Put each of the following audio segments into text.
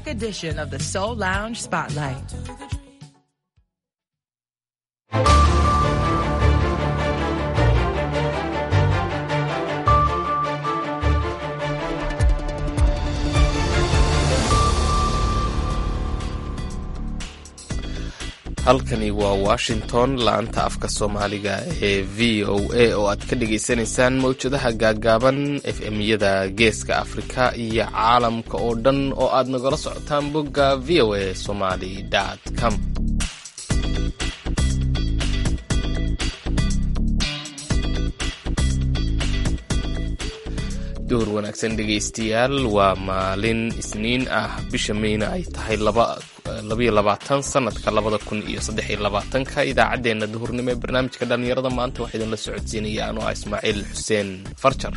throwback edition of the Soul Lounge Spotlight. halkani waa washington laanta afka soomaaliga ee v o a oo aad ka dhagaysanaysaan mawjadaha gaagaaban f m-yada geeska afrika iyo caalamka oo dhan oo aad nagala socotaan bogga v o a somaly com duhur wanaagsan dhegaystayaal waa maalin isniin ah bisha meyna ay tahay labayo labaatan sanadka labada kun iyo saddex iyo labaatanka idaacaddeenna duhurnimo ee barnaamijka dhallinyarada maanta waxaa idinla socodsiinaya anoo ah ismaaciil xuseen farjar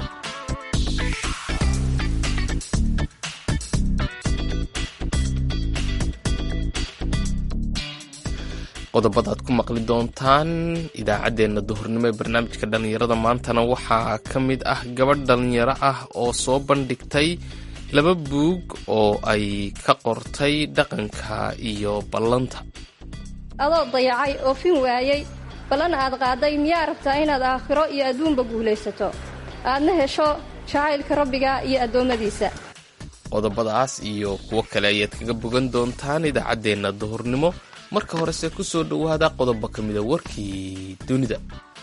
qodobada aad ku maqli doontaan idaacaddeenna duhurnimo ee barnaamijka dhallinyarada maantana waxaa ka mid ah gabadh dhallinyaro ah oo soo bandhigtay laba buug oo ay ka qortay dhaqanka iyo ballanta adoo dayacay oofin waayey ballan aad qaaday miyaa rabtaa inaad aakhiro iyo adduunba guulaysato aadna hesho jacaylka rabbiga iyo addoommadiisa qodobadaas iyo kuwo kale ayaad kaga bogan doontaan idaacaddeenna duhurnimo marka horese ku soo dhowaada qodobo ka mida warkii dunida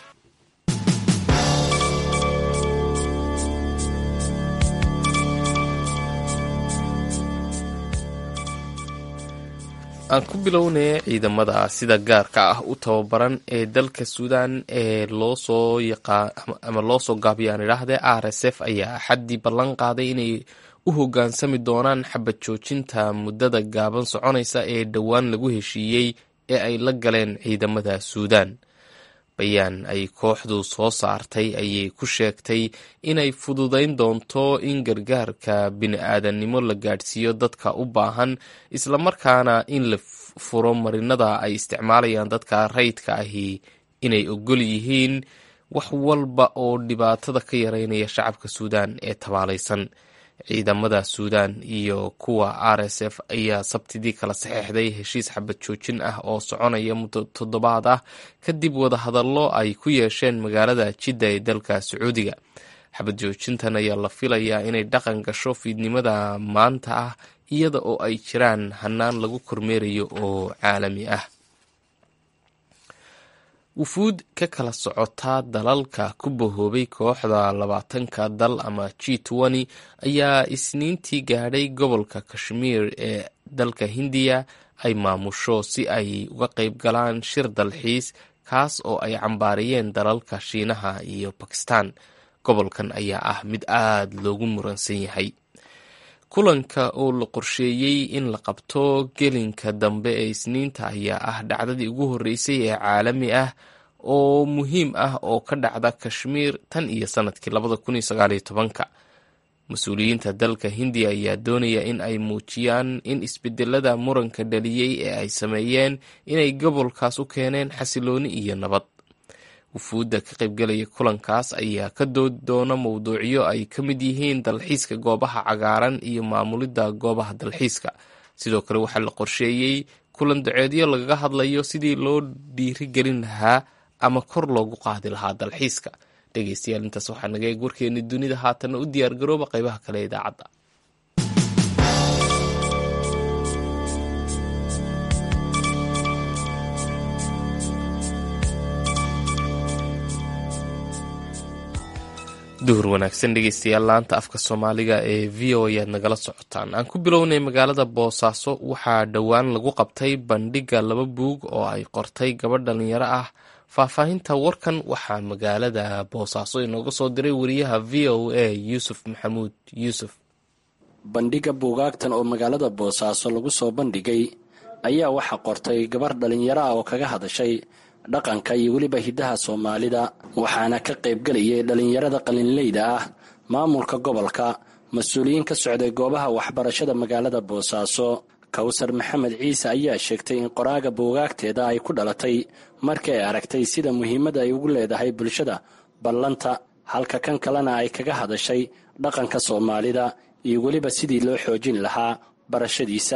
aan ku bilownay ciidamada sida gaarka ah u tababaran ee dalka suudan ee loosoo ama loo soo gaabiyaan idhaahdee r s f ayaa axaddii ballan qaaday inay u hoggaansami doonaan xabad joojinta muddada gaaban soconaysa ee dhowaan lagu heshiiyey ee ay la galeen ciidamada suudan bayaan ay kooxdu soo saartay ayay ku sheegtay inay fududayn doonto in gargaarka bini-aadannimo la gaadhsiiyo dadka u baahan islamarkaana in la furo marinada ay isticmaalayaan dadka rayidka ahi inay ogol yihiin wax walba oo dhibaatada ka yareynaya shacabka suudan ee tabaalaysan ciidamada suudan iyo kuwa r s f ayaa sabtidii kala saxeexday heshiis xabad joojin ah oo soconaya muddo toddobaad ah kadib wadahadallo ay ku yeesheen magaalada jidda ee dalka sacuudiga xabad joojintan ayaa la filayaa inay dhaqan gasho fiidnimada maanta ah iyada oo ay jiraan hanaan lagu kormeerayo oo caalami ah wufuud ka kala socotaa dalalka ku bahoobay kooxda labaatanka dal ama g twenty ayaa isniintii gaadhay gobolka kashmiir ee dalka hindiya ay maamusho si ay uga qayb galaan shir dalxiis kaas oo ay cambaariyeen dalalka shiinaha iyo bakistan gobolkan ayaa ah mid aada loogu muransan yahay kulanka oo la qorsheeyey in la qabto gelinka dambe ee isniinta ayaa ah dhacdadii ugu horreysay ee caalami ah oo muhiim ah oo ka dhacda kashmiir tan iyo sanadkii labada kun iyo sagaaliyo tobanka mas-uuliyiinta dalka hindiya ayaa doonaya in ay muujiyaan in isbedelada muranka dhaliyey ee ay sameeyeen inay gobolkaas u keeneen xasilooni iyo nabad wufuudda ka qaybgalaya kulankaas ayaa ka doodi doona mowduucyo ay ka mid yihiin dalxiiska goobaha cagaaran iyo maamulidda goobaha dalxiiska sidoo kale waxaa la qorsheeyey kulan daceedyo lagaga hadlayo sidii loo dhiirigelin lahaa ama kor loogu qaadi lahaa dalxiiska dhegeystayaal intaas waxaa naga eeg warkeeni dunida haatanna u diyaargarooba qaybaha kale ee idaacadda duhur wanaagsan dhegeystayaal laanta afka soomaaliga ee v o ayaad nagala socotaan aan ku bilownay magaalada boosaaso waxaa dhowaan lagu qabtay bandhigga laba buug oo ay qortay gabadh dhalinyaro ah faahfaahinta warkan waxaa magaalada boosaaso inooga soo diray wariyaha v o a yuusuf maxamuud yuusuf bandhigga buugaagtan oo magaalada boosaaso lagu soo bandhigay ayaa waxaa qortay gabarh dhalinyaro ah oo kaga hadashay dhaqanka iyo weliba hiddaha soomaalida waxaana ka qaybgelayay dhallinyarada qalinleyda ah maamulka gobolka mas-uuliyiin ka socday goobaha waxbarashada magaalada boosaaso kawsar maxamed ciise ayaa sheegtay in qoraaga buugaagteeda ay ku dhalatay markii ay aragtay sida muhiimadda ay ugu leedahay bulshada ballanta halka kan kalena ay kaga hadashay dhaqanka soomaalida iyo weliba sidii loo xoojin lahaa barashadiisa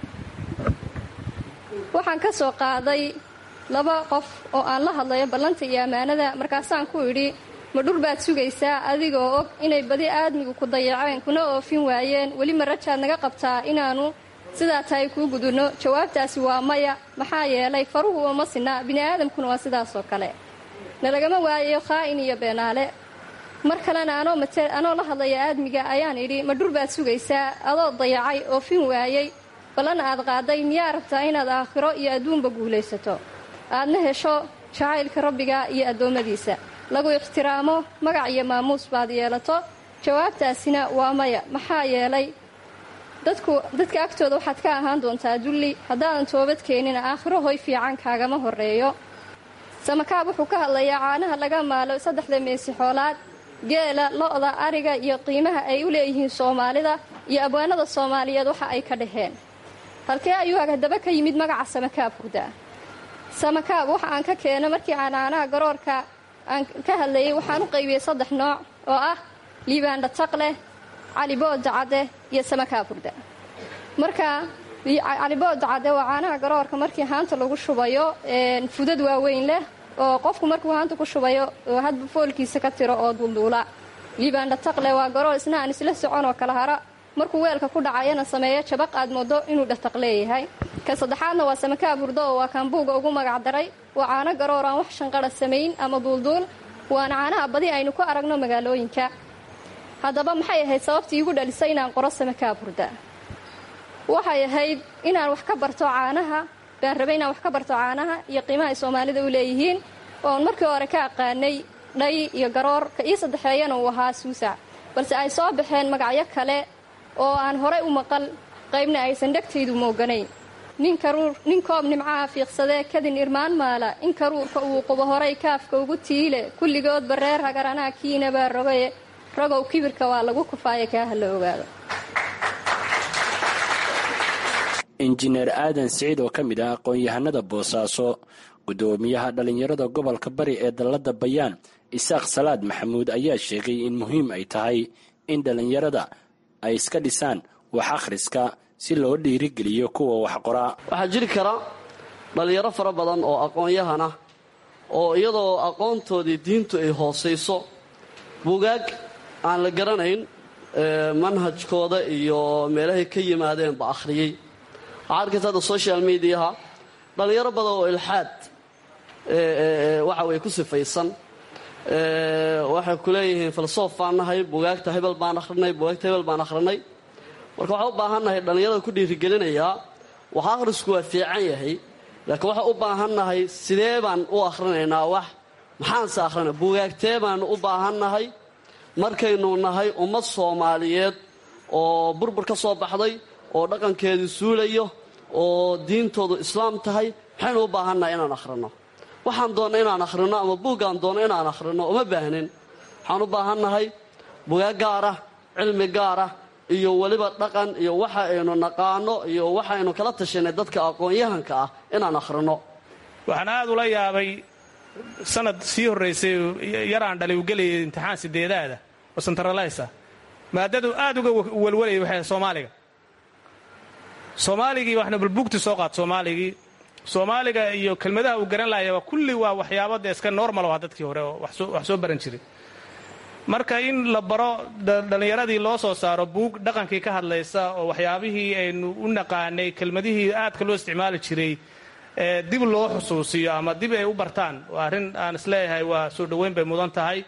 waxaan ka soo qaaday laba qof oo aan la hadlayo ballanta iyo ammaanada markaasaan ku idhi ma dhur baad sugaysaa adigoo og inay badi aadmigu ku dayaceen kuna oofin waayeen weli ma rajaad naga qabtaa inaannu sidaa tahay kuu gudunno jawaabtaasi waa maya maxaa yeelay faruhu uma sinna bini'aadamkuna waa sidaasoo kale nalagama waayayo khaa'in iyo beenaale mar kalena anoo la hadlaya aadmiga ayaan idhi ma dhur baad sugaysaa adoo dayacay oofin waayey ballan aad qaaday miyaa rabtaa inaad aakhiro iyo adduunba guulaysato aadna hesho jacaylka rabbiga iyo addoommadiisa lagu ixtiraamo magac iyo maamuus baad yeelato jawaabtaasina waa maya maxaa yeelay dadku dadka agtooda waxaad ka ahaan doontaa dulli haddaadan toobad keenin aakhiro hoy fiican kaagama horreeyo samakaab wuxuu ka hadlayaa caanaha laga maalo saddexda meesi xoolaad geela lo'da ariga iyo qiimaha ay u leeyihiin soomaalida iyo abwaanada soomaaliyeed waxa ay ka dhaheen halkee ayuu haddaba ka yimid magaca samakaab hurda samakaab waxa aan ka keeno markii aan caanaha garoorka aan ka hadlayay waxaan u qaybiyey saddex nooc oo ah liibaandha taqleh calibooda cadde iyo samakaab hurda marka calibooda cadde waa caanaha garoorka markii haanta lagu shubayo fudad waaweyn leh oo qofku markuu haanta ku shubayo oo hadba foolkiisa ka tiro oo duulduula liibaandha taqle waa garoor isna aan isla socon oo kala hara markuu weelka ku dhacayana sameeyo jabaq aad moodo inuu dhataq leeyahay ka saddexaadna waa samakaab hurdo oo waa kaambuuga ugu magac daray waa caano garoor aan wax shanqara samayn ama duulduul waana caanaha badi aynu ku aragno magaalooyinka haddaba maxay ahayd sababtii iigu dhalisay inaan qoro samakaab hurda waxay ahayd inaan wax ka barto caanaha baan rabay inaan wax ka barto caanaha iyo qiimaha ay soomaalida u leeyihiin oon markii hore ka aqaanay dhay iyo garoor ka ii saddexeeyana uu ahaa suusac balse ay soo baxeen magacyo kale oo aan horay u maqal qaybna aysan dhegtaydu mooganayn nin koob nimcaha fiiqsadee kadin irmaan maala in karuurka uu qubo horay kaafka ugu tiile kulligoodba reer hagaranaha kiinabaa rogaye rogow kibirka waa lagu kufaaya kaaha la ogaado injineer aadan siciid oo ka mid ah aqoon-yahanada boosaaso guddoomiyaha dhallinyarada gobolka bari ee dalladda bayaan isaaq salaad maxamuud ayaa sheegay in muhiim ay tahay in dhallinyarada ay iska dhisaan wax akhriska si loo dhiirigeliyo kuwa wax qoraa waxaa jiri kara dhallinyaro fara badan oo aqoon-yahan ah oo iyadoo aqoontoodii diintu ay hoosayso buugaag aan la garanayn manhajkooda iyo meelahay ka yimaadeenba akhriyey waxaa arkaysa hadda social mediaha dhallinyaro badan oo ilxaad waxa weye ku sifaysan waxay ku leeyihiin filosof baan nahay bugaagta hebel baan akhrinay bugaagta hebel baan akhrinay marka waxaan u baahannahay dhallinyarada ku dhiirigelinayaa wax akhrisku waa fiican yahay laakiin waxaan u baahannahay sidee baan u akhrinaynaa wax maxaanse akhrina bugaagtee baanu u baahannahay markaynu nahay ummad soomaaliyeed oo burbur ka soo baxday oo dhaqankeedu suulayo oo diintoodu islaam tahay maxaynu u baahannahay inaan akhrino waxaan doonna inaan akhrino ama buuggaan doonno inaan akhrino uma baahnin waxaan u baahannahay bugaag gaarah cilmi gaarah iyo weliba dhaqan iyo waxa aynu naqaano iyo waxaynu kala tashanay dadka aqoon-yahanka ah inaan akhrino waxaan aad ula yaabay sanad sii horraysay yaraan dhalay u gelayay imtixaan sideedaada oo santaraleysa maadadu aad uga welwalayay waxay soomaaliga soomaaligii waxna balbuugti soo qaad soomaaligii soomaaliga iyo kelmadaha uu garan lahaya kulli waa waxyaabo dee iska normal ah dadkii hore oo wax soo baran jiray marka in la baro dhallinyaradii loo soo saaro buug dhaqankii ka hadlaysa oo waxyaabihii aynu u naqaanay kelmadihii aadka loo isticmaali jiray dib loo xusuusiyo ama dib ay u bartaan waa arrin aan isleeyahay waa soo dhoweyn bay mudan tahay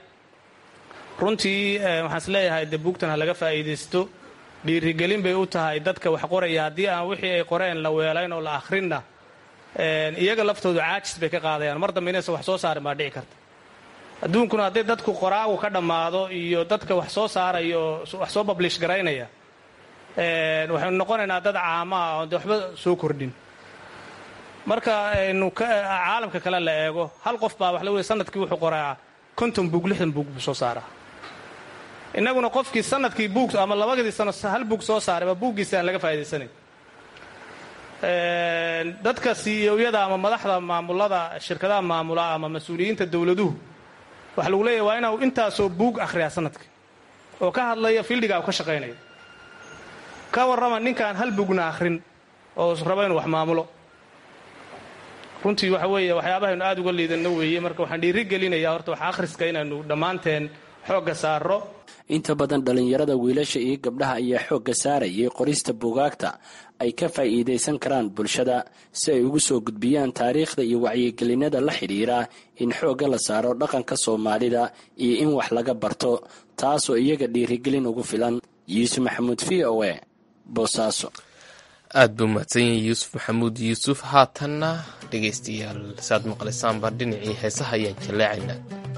runtii waxaan isleeyahay dee buugtan ha laga faa'iidaysto dhiirigelin bay u tahay dadka wax qoraya haddii aan wixii ay qoreen la weelayn oo la akhrinna iyaga laftoodu caajis bay ka qaadayaan mar dambe inaysan wax soo saarin baa dhici karta adduunkuna haddii dadku qoraagu ka dhammaado iyo dadka wax soo saaraya oo wax soo bablish garaynaya waxaynu noqonaynaa dad caama ah oon de waxba soo kordhin marka aynu caalamka kale la eego hal qof baa wax la wey sanadkii wuxuu qoraa konton buug lixdan buug buu soo saaraa innaguna qofkii sanadkii buug ama labadii sano hal buug soo saarayba buuggiisa aan laga faa'idaysanayn dadka siiyooyada ama madaxda maamulada shirkadaha maamula ama mas-uuliyiinta dowladuhu waxa lagu leeyahy waa inuu intaasoo buug akhriyaa sanadkii oo ka hadlaya fiildhiga u ka shaqaynayo ka warrama ninkaan hal bugna akhrin oo raba inuu wax maamulo runtii waxa weeye waxyaabahaynu aada uga liidanno weeye marka waxaan dhiiri gelinayaa horta wax akhriska inaanu dhammaanteen xoogga saaro inta badan dhallinyarada wiilasha iyo gabdhaha ayaa xoogga saarayay qorista buugaagta ay ka faa'iidaysan karaan bulshada si ay ugu soo gudbiyaan taariikhda iyo wacyigelinada la xidhiira in xoogga la saaro dhaqanka soomaalida iyo in wax laga barto taasoo iyaga dhiirigelin ugu filan yuusuf maxamuud v o e boosaaso aad buu mahadsan yahay yuusuf maxamuud yuusuf haatanna dhegaystayaal saad maqlaysaanba dhinacii heesaha ayaan jallaacaynaa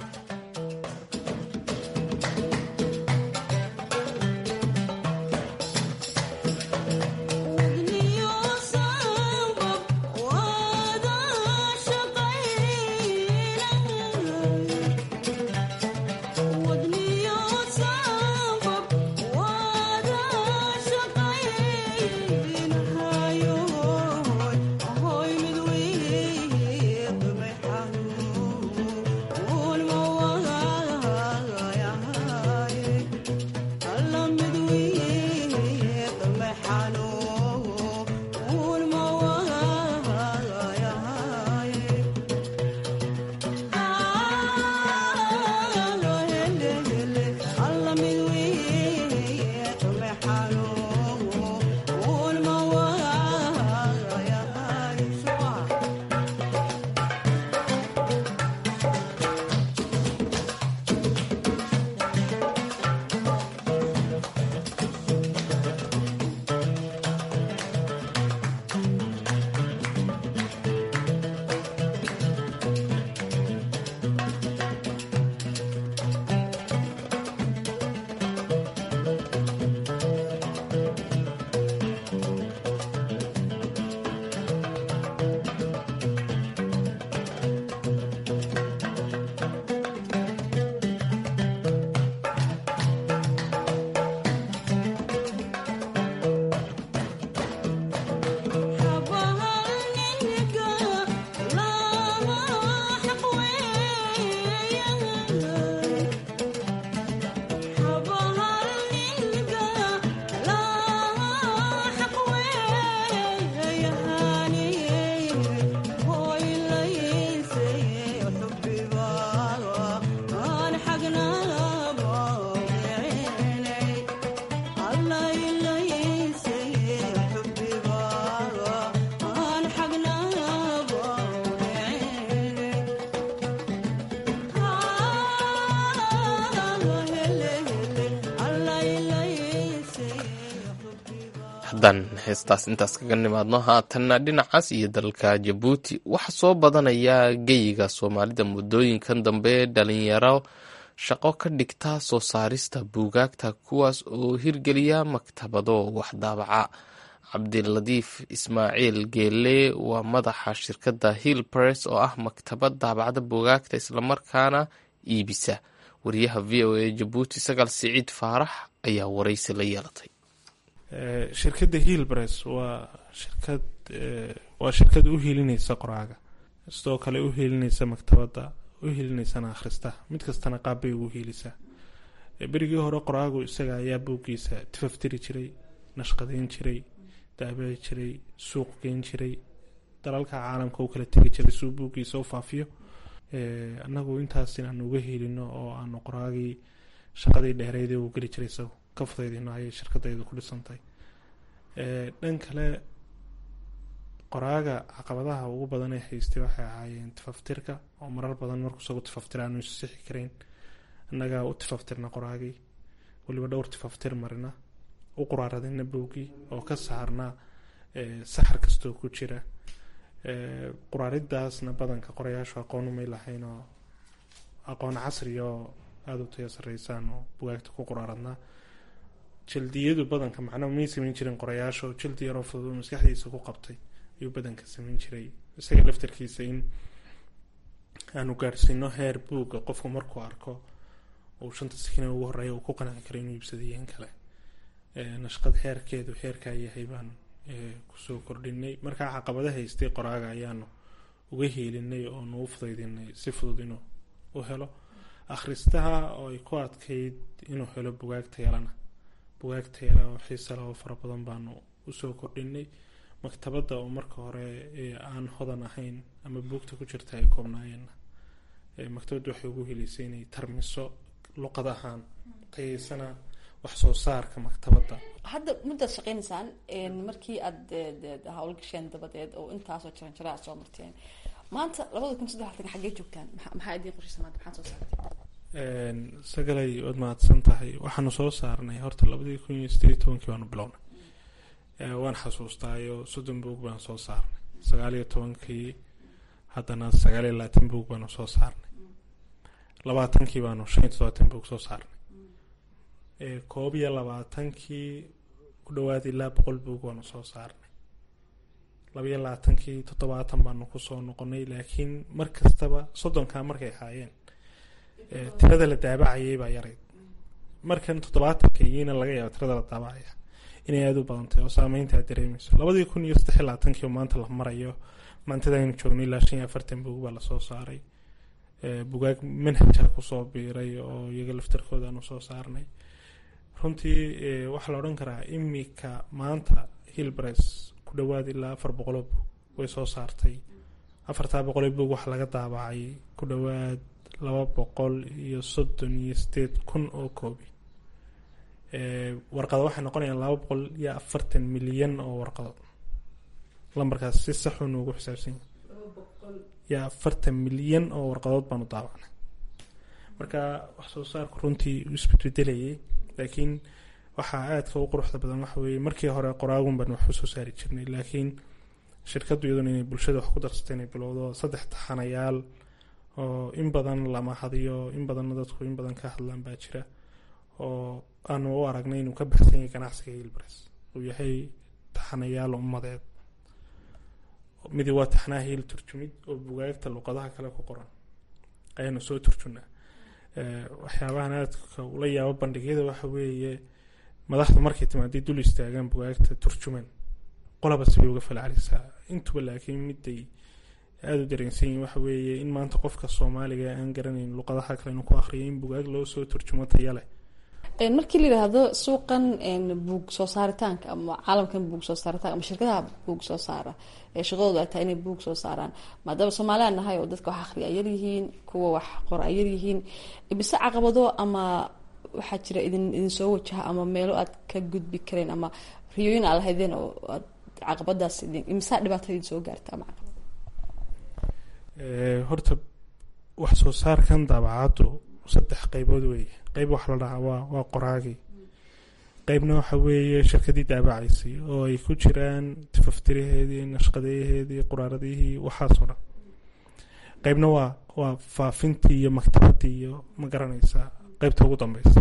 haddaan heestaas intaas kaga nimaadno haatanna dhinacaas iyo dalka jabuuti waxaa soo badanaya geyiga soomaalida muddooyinkan dambe dhalinyaro shaqo ka dhigta soo saarista buugaagta kuwaas oo hirgeliya maktabado waxdaabaca cabdiladiif ismaaciil geele waa madaxa shirkadda hill press oo ah maktabad daabacda buugaagta islamarkaana iibisa wariyaha v o a jabuuti sagaal siciid faarax ayaa waraysi la yeelatay shirkadda hillbress waa shirkad waa shirkad u hilinaysa qoraaga sidoo kale u hilinaysa maktabadda u hilinaysana akhristaha mid kastana qaabbay ugu hiilisaa berigii hore qoraagu isaga ayaa buuggiisa tifaftiri jiray nashqadeyn jiray daabici jiray suuq geyn jiray dalalka caalamka u kala tegi jiray suu buuggiisa u faafiyo annagu intaas inaanu uga helino oo aanu qoraagii shaqadii dheereydee uu geli jiray isagu ka fudaydino ayay shirkadaydu ku dhisantahay dhan kale qoraaga caqabadaha ugu badan ee haystay waxay ahaayeen tifaftirka oo marar badan markuu isagu tifaftira aanu isu sixi karayn annagaa u tifaftirna qoraagii weliba dhowr tifaftir marina u quraaradina bowgii oo ka saarna saxar kastoo ku jira quraaridaasna badanka qorayaashu aqoon umay lahayn oo aqoon casri oo aada u taya sareysaan oo bugaagta ku quraaradnaa jaldiyadu badanka macnaa may sameyn jirin qorayaasha oo jaldi yaroo fudud maskaxdiisa ku qabtay ayuu badanka sameyn jiray isaga laftarkiisa in aanu gaadhsiino heer buugga qofku markuu arko uu shanta sakina ugu horeeya uu ku qanci karo inuu iibsadayeen kale nashqad heerkeedu heerkaa yahay baan kusoo kordhinay markaa caqabada haystay qoraaga ayaanu uga heelinay oonu u fudaydinay si fudud inuu u helo akhristaha oo ay ku adkayd inuu helo bugaagta yalana bugaag tayala oo xiisa leh oo fara badan baanu usoo kordhinay maktabadda oo marka hore aan hodan ahayn ama buugta ku jirta ay koobnaayeenna maktabadda waxay ugu heleysay inay tarmiso luqad ahaan tayeysana wax soo saarka maktabadda hadda muddaad shaqeynaysaan markii aada howlgasheen dabadeed oo intaasoo jaran jara aad soo marteen maanta labada kun saddex altan xaggee joogtaan maxaa idiin qorshaysa maanta maxaad soo saarteen sagalay waad mahadsan tahay waxaanu soo saarnay horta labadii kun iyo sideed iyo tobankii baanu bilownay waan xasuustaayo soddon buug baan soo saarnay sagaal iyo tobankii haddana sagaal iyo labaatan buug baanu soo saarnay labaatankii baanu shan iyo toddobaatan buug soo saarnay koob iyo labaatankii ku dhawaad ilaa boqol buug baanu soo saarnay labayo labaatankii toddobaatan baanu kusoo noqonay laakiin mar kastaba soddonkaa markay ahaayeen tirada la daabacayay baa yarayd markan toddobaatanka iyiina laga yaaba tirada la daabacaya inay aada u badantay oo saameynta aad dareemeyso labadii kun iyo saddex iyo labaatankii oo maanta la marayo maantada aynu joogno ilaa shan iyo afartan buug baa lasoo saaray bugaag manhajaa kusoo biiray oo iyaga laftarkooda aanu soo saarnay runtii waxaa la odhan karaa imika maanta hillbres ku dhawaad ilaa afar boqoloo buug way soo saartay afartaa boqoloo buug waxaa laga daabacay ku dhawaad laba boqol iyo soddon iyo sideed kun oo koobi warqado waxay noqonayaan laba boqol iyo afartan milyan oo warqado lambarkaas si saxuu noogu xisaabsan yahay iyo afartan milyan oo warqadood baanu daabacnay marka wax soo saarku runtii uu isbedbedelayay laakiin waxaa aadka u quruxda badan waxa weeye markii hore qoraagun baan wax usoo saari jirnay laakiin shirkaddu iyaduna inay bulshada wax ku darsatay inay bilowdo saddex taxanayaal oo in badan lama hadiyo in badanna dadku in badan ka hadlaan baa jira oo aanu u aragnay inuu ka baxsan yahay ganacsiga hilbres uu yahay taxanayaal ummadeed midi waa taxnaha hiil turjumid oo bugaagta luqadaha kale ku qoran ayaanu soo turjunaa waxyaabahan aadka ula yaabo bandhigyada waxa weeye madaxdu markay timaaday dul istaagaan bugaagta turjuman qolaba sibay uga falcelisaa intuba laakiin miday aada u dareensan yihin waxa weeye in maanta qofka soomaaliga aan garanayn luqadaha kale inuu ku akriyo in bugaag loo soo turjumo taya leh markii la yidhaahdo suuqan buug soo saaritaanka ama caalamkan buug soo saaritaanka ama shirkadaha buug soo saara ee shaqadoodu ay tahay inay buug soo saaraan maadaama soomaaliyan nahay oo dadka wax akhriya ay yaryihiin kuwa wax qora ay yaryihiin bise caqabado ama waxaa jira idin idin soo wajaha ama meelo aad ka gudbi kareen ama riyooyin aad lahaydeen oo aad caqabadaas imisaa dhibaatada idin soo gaarta ama caqabad horta wax soo saarkan daabacaddu saddex qeybood weeye qeyb waxa la dhahaa waa waa qoraagii qeybna waxa weeye shirkadii daabacaysay oo ay ku jiraan tifaftiraheedii nashqadeyaheedii quraaradihii waxaasoo dhan qeybna waa waa faafintii iyo maktabadii iyo ma garanaysaa qeybta ugu dambeysa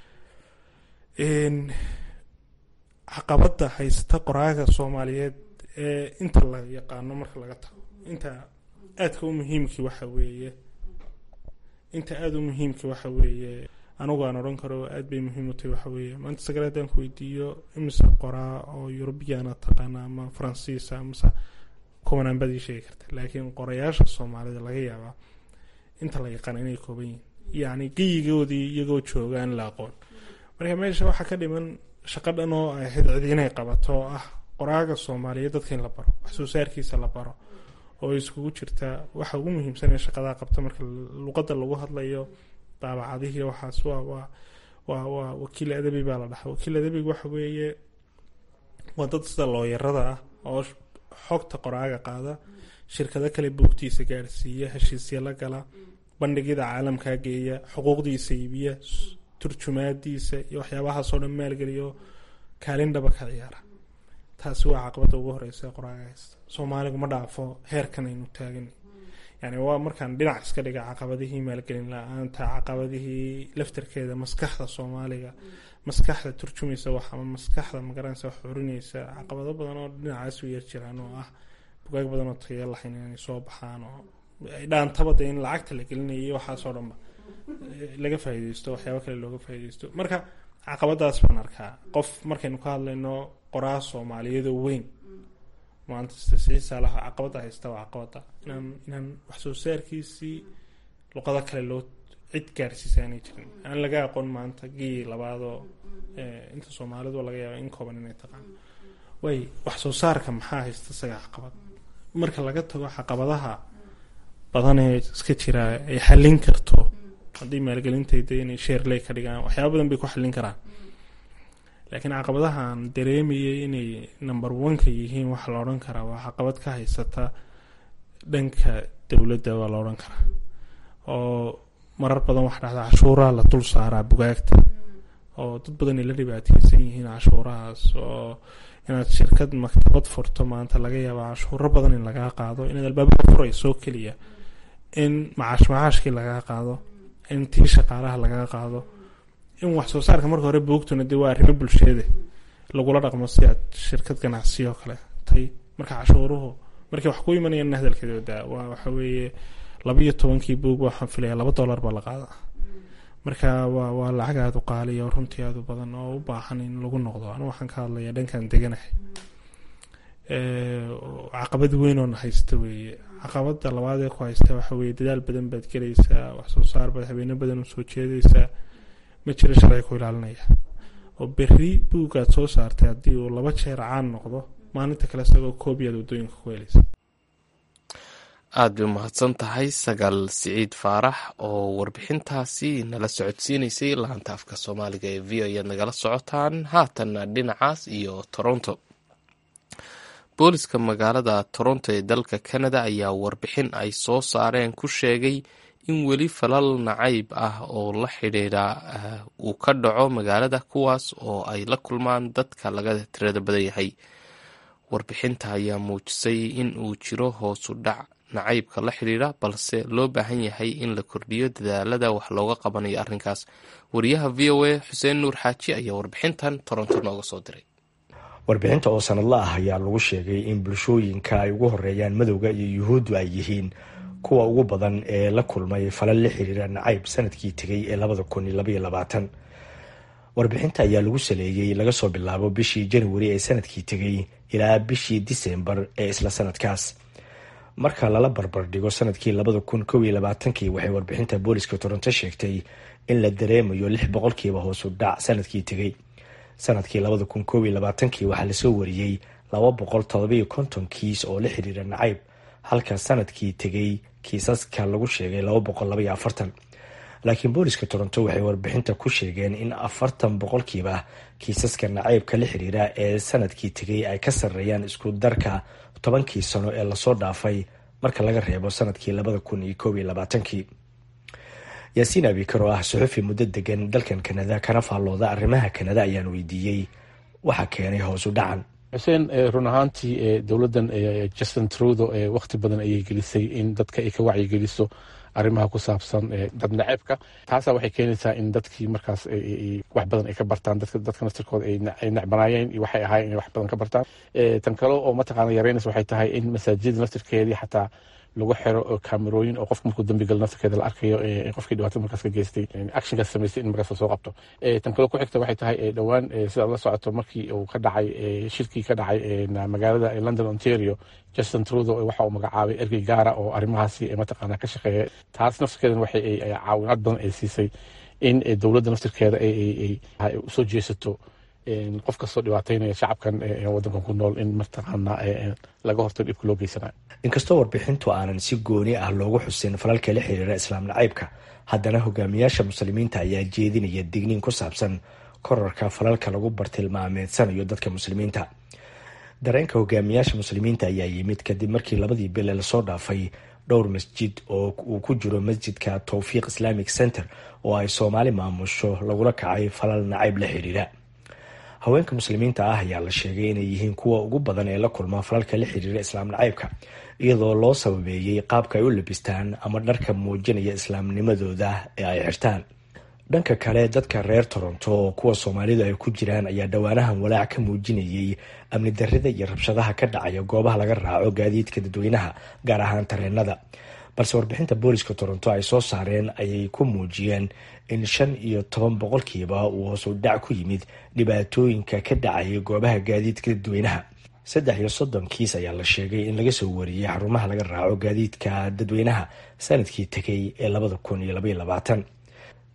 caqabada haysata qoraaga soomaaliyeed ee inta la yaqaano marka laga tago inta aadka u muhiimkii waxa weeye inta aada u muhiimka waxa weeye anigu aan odhan karo aad bay muhiim u tahay waxa weeye maanta sagale haddaan ku weydiiyo imise qoraa oo eurubiyana taqaana ama faransiisa amase kuwanaan baad ii sheegi karta laakiin qorayaasha soomaalida laga yaabaa inta la yaqaana inay kooban yihin yacni geyigoodii iyagoo jooga aan la aqoon marka meesha waxaa ka dhiman shaqo dhan oo ay ahayd cid inay qabato oo ah qoraaga soomaaliyeed dadka in la baro wax soo saarkiisa la baro oo iskugu jirta waxa ugu muhiimsan ee shaqadaa qabta marka luqadda lagu hadlayo daabacadihii waxaas waa waa waa waa wakiil adabi baa la dhahaa wakiil adabiga waxa weeye waa dad sida looyarada ah oo xogta qoraaga qaada shirkado kale buugtiisa gaarsiiya heshiisya la gala bandhigyada caalamkaa geeya xuquuqdiisa iibiya turjumaadiisa iyo waxyaabahaasoo dhan maalgeliyo kaalin dhaba ka ciyaara taasi waa caqabada ugu horeysa qoraaga haysta soomaaligu ma dhaafo heerkan aynu taagan yani waa markaan dhinac iska dhiga caqabadihii maalgelin la-aanta caqabadihii laftarkeeda maskaxda soomaaliga maskaxda turjumaysa wax ama maskaxda magaranaysa wax xurinaysa caqabado badan oo dhinacaas u yar jiraan oo ah bugaag badan oo tayo lahayn inay soo baxaan oo ay dhaantabada in lacagta la gelinayo waxaasoo dhanba laga faaideysto waxyaaba kale looga faaideysto marka caqabadaas baan arkaa qof markaynu ka hadlayno qoraa soomaaliyadoo weyn maanta siciisaalaha caqabada haysta waa caqabada inaan inaan wax soo saarkiisii luqado kale loo cid gaadhsiisa aanay jirin aan laga aqoon maanta gii labaadoo inta soomaalidu laga yaaba in kooban inay taqaan way wax soo saarka maxaa haysta isaga caqabad marka laga tago caqabadaha badan ee iska jira ay xallin karto haddii maalgelintayda inay sheerley ka dhigaan waxyaaba badan bay ku xallin karaan laakiin caqabadahan dareemayay inay number one-ka yihiin waxaa la odhan karaa waa caqabad ka haysata dhanka dowladda waa la odhan karaa oo marar badan waxa dhacda cashuuraha la dul saaraa bugaagta oo dad badan ay la dhibaateysan yihiin cashuurahaas oo inaad shirkad maktabad furto maanta laga yaaba cashuuro badan in lagaa qaado inaad albaabada furayso keliya in macaash macaashkii lagaa qaado in tii shaqaalaha lagaa qaado in wax soo saarka marka hore buugtuna dee waa arrimo bulsheede lagula dhaqmo si aad shirkad ganacsiyo kale tay marka cashuuruhu markay wax ku imanayaan hadalkeeda daa waa waxa weeye laba iyo tobankii buug waxaan filaya laba dollar baa la qaada marka waa waa lacag aada u qaaliya oo runtii aada u badan oo u baahan in lagu noqdo anu waxaan ka hadlayaa dhankan deganahay caqabad weyn oo na haysta weeye caqabada labaad ee ku haysta waxa weeye dadaal badan baad gelaysaa wax soo saar baad habeeno badan u soo jeedaysaa ma jiro sharci ku ilaalinaya oo berri buugaad soo saartay haddii uu laba jeer caan noqdo maalinta kale isagoo koobiyaad waddooyinka ku helaysa aada bay umahadsan tahay sagaal siciid faarax oo warbixintaasi nala socodsiinaysay laanta afka soomaaliga ee v o ayaad nagala socotaan haatanna dhinacaas iyo toronto booliska magaalada toronto ee dalka canada ayaa warbixin ay soo saareen ku sheegay in weli falal nacayb ah oo la xidhiidha uu ka dhaco magaalada kuwaas oo ay la kulmaan dadka laga tirada badan yahay warbixinta ayaa muujisay in uu jiro hoosu dhac nacaybka la xidhiidha balse loo baahan yahay in la kordhiyo dadaalada wax looga qabanayo arrinkaas wariyaha v o a xuseen nuur xaaji ayaa warbixintan toronto nooga soo diray warbixinta oo sanadla ah ayaa lagu sheegay in bulshooyinka ay ugu horeeyaan madowga iyo yuhuuddu ay yihiin kuwa ugu badan ee la kulmay falal la xiriira nacayb sanadkii tegay ee labada kun iyo labaiyo labaatan warbixinta ayaa lagu saleeyey laga soo bilaabo bishii januari ee sanadkii tegay ilaa bishii disembar ee isla sanadkaas marka lala barbar dhigo sanadkii labada kun kow iyo labaatankii waxay warbixinta booliska toronto sheegtay in la dareemayo lix boqolkiiba hoosu dhac sanadkii tegay sanadkii labada kun kow iyo labaatankii waxaa lasoo wariyey laba boqol todobiyo konton kiis oo la xiriira nacayb halka sanadkii tegay kiisaska lagu sheegay laba boqol labaiyo afartan laakiin booliska toronto waxay warbixinta ku sheegeen in afartan boqolkiiba kiisaska nacaybka la xiriira ee sanadkii tegay ay ka sarreeyaan isku darka tobankii sano ee lasoo dhaafay marka laga reebo sanadkii labada kun iyo koob iyo labaatankii yaasiin abikar oo ah suxufi muddo degan dalkan kanada kana faallooda arrimaha kanada ayaan weydiiyey waxa keenay hoosu dhacan xuseen run ahaantii dowladdan justin trudo wakti badan ayay gelisay in dadka ay ka wacyigeliso arrimaha ku saabsan dad naceebka taasa waxay keenaysaa in dadkii markaas wax badan ay ka bartaan dadka naftirkooda ay necbanaayeen iyo waxay ahaayeen inay wax badan ka bartaan tan kale oo mataqaana yareynaysa waxay tahay in masaajida naftirkeedii xataa lagu xiro kamerooyin oo qofka markuu dambigal naftirkeeda la arkayo qofkii dhibaatada markaas ka geystay actionkaas samaystay in markaas lasoo qabto tan kale ku xigta waxay tahay dhowaan sidaad la socoto markii uu ka dhacay shirkii ka dhacay magaalada london ontario justin trudo waxa uu magacaabay ergey gaara oo arrimahaasi mataqaana ka shaqeeya taas naftirkeedan waxay caawinaad badan ay siisay in dowladda naftirkeeda ay usoo jeesato qof kastoo dhibaataynaya shacabkan wadankan ku nool in mataqaana laga hortago dhibka loo geysanayo inkastoo warbixintu aanan si gooni ah loogu xusin falalka la xiriira islaam nacaybka haddana hogaamiyaasha muslimiinta ayaa jeedinaya digniin ku saabsan korarka falalka lagu bartilmaameedsanayo dadka muslimiinta dareenka hogaamiyaasha muslimiinta ayaa yimid kadib markii labadii bile lasoo dhaafay dhowr masjid oo uu ku jiro masjidka towfiiq islamic center oo ay soomaali maamusho lagula kacay falal nacayb la xiriira haweenka muslimiinta ah ayaa la sheegay inay yihiin kuwa ugu badan ee la kulma falalka la xiriira islaam nacaybka iyadoo loo sababeeyey qaabka ay u labistaan ama dharka muujinaya islaamnimadooda ee ay xirtaan dhanka kale dadka reer toronto oo kuwa soomaalidu ay ku jiraan ayaa dhowaanahan walaac ka muujinayay amni darrida iyo rabshadaha ka dhacaya goobaha laga raaco gaadiidka dadweynaha gaar ahaan tareenada balse warbixinta booliska toronto ay soo saareen ayay ku muujiyeen in shan iyo toban boqolkiiba uu hoosu dhac ku yimid dhibaatooyinka ka dhacaya goobaha gaadiidka dadweynaha saddex iyo soddon kiis ayaa la sheegay in laga soo wariyey xarumaha laga raaco gaadiidka dadweynaha sanadkii tegay ee labada kun iyo labaiyo labaatan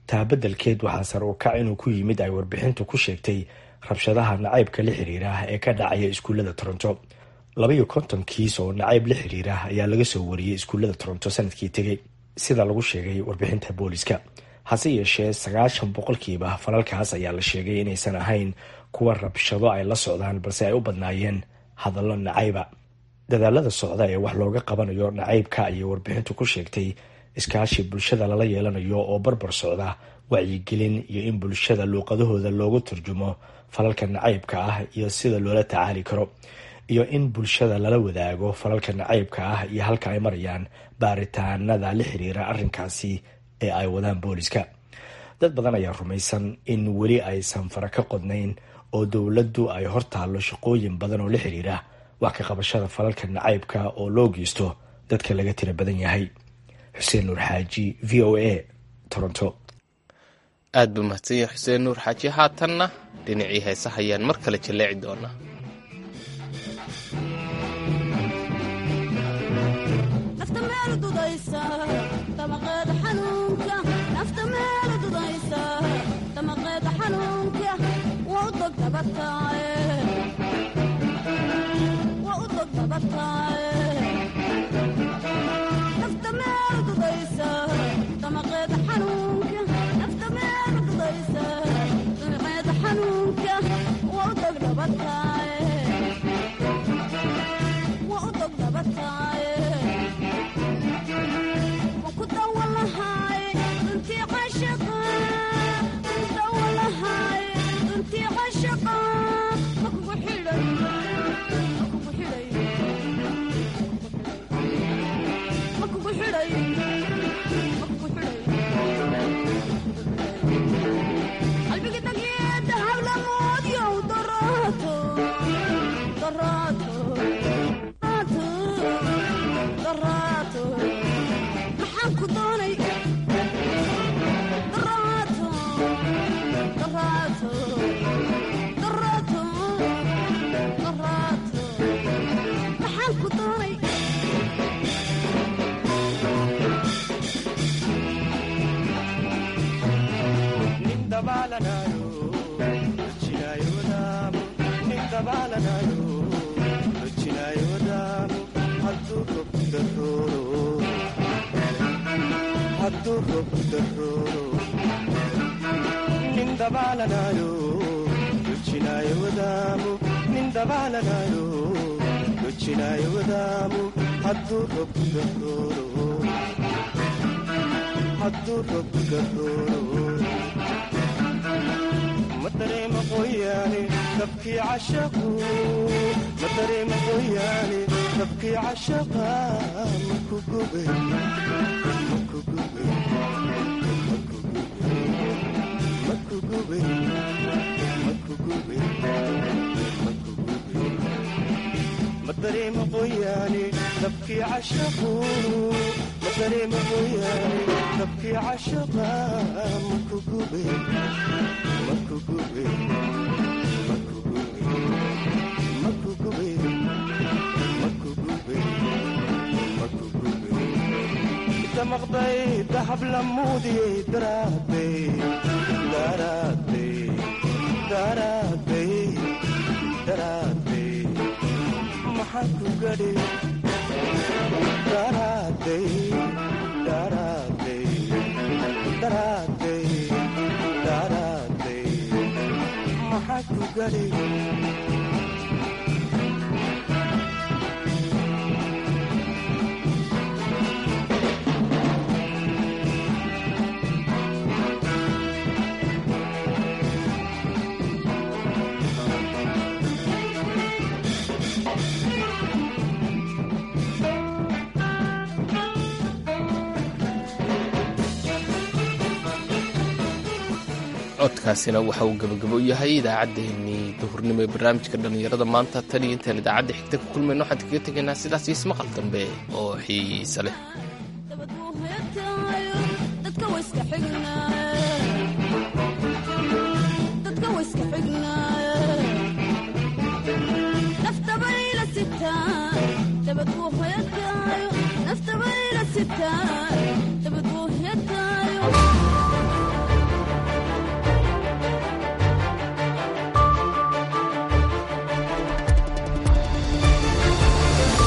taa beddelkeed waxaa sar u kac inuu ku yimid ay warbixintu ku sheegtay rabshadaha nacaybka la xiriira ee ka dhacaya iskuullada toronto labaiyo konton kiis oo nacayb la xiriira ayaa laga soo wariyey iskuullada toronto sanadkii tegey sida lagu sheegay warbixinta booliska hase yeeshee sagaashan boqolkiiba falalkaas ayaa la sheegay inaysan ahayn kuwa rabshado ay la socdaan balse ay u badnaayeen hadallo nacayba dadaalada socda ee wax looga qabanayo nacaybka ayay warbixintu ku sheegtay iskaashi bulshada lala yeelanayo oo barbar socda wacyigelin iyo in bulshada luuqadahooda loogu turjumo falalka nacaybka ah iyo sida loola tacaali karo iyo in bulshada lala wadaago falalka nacaybka ah iyo halka ay marayaan baaritaanada la xiriira arrinkaasi ee ay wadaan booliska dad badan ayaa rumaysan in weli aysan fara ka qodnayn oo dowladdu ay hortaallo shaqooyin badan oo la xiriira wax ka qabashada falalka nacaybka oo loo geysto dadka laga tira badan yahay xuseen nuur xaaji v o a toronto aad buu mahadsanya xuseen nuur xaaji haatanna dhinacii heesaha ayaan mar kale jaleeci doonaa codkaasina waxa uu gabagabo yahay idaacaddeenii duhurnimo ee barnaamijka dhallinyarada maanta tan iyo intaan idaacadda xigta ku kulmayno waxaan kaga tegaynaa sidaas iyo ismaqal dambe oo xiise leh dabad